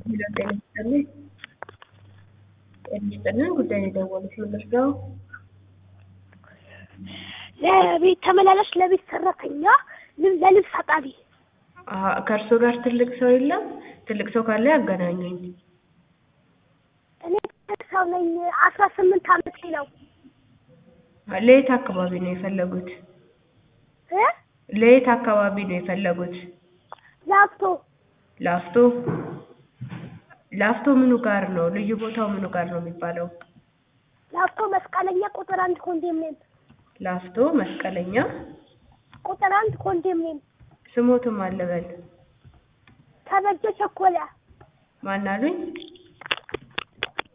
ሄሎ ጤና ይስጥልኝ። ጤና ይስጥልን። ጉዳይ ነው የደወሉት ምንድን ነው? ለቤት ተመላላሽ ለቤት ሰራተኛ ል- ለልብስ አጣቢ አሀ፣ ከእርሶ ጋር ትልቅ ሰው የለም? ትልቅ ሰው ካለ ያገናኙኝ። እኔ ትልቅ ሰው ነኝ። አስራ ስምንት አመቴ ነው ለየት አካባቢ ነው የፈለጉት? እ ለየት አካባቢ ነው የፈለጉት? ላፍቶ ላፍቶ ላፍቶ ምኑ ጋር ነው? ልዩ ቦታው ምኑ ጋር ነው የሚባለው? ላፍቶ መስቀለኛ ቁጥር አንድ ኮንዶሚኒየም ላፍቶ መስቀለኛ። ቁጥር አንድ ኮንዶሚኒየም ስሞትም አለበል ተበጀ ቸኮለ ማን አሉኝ?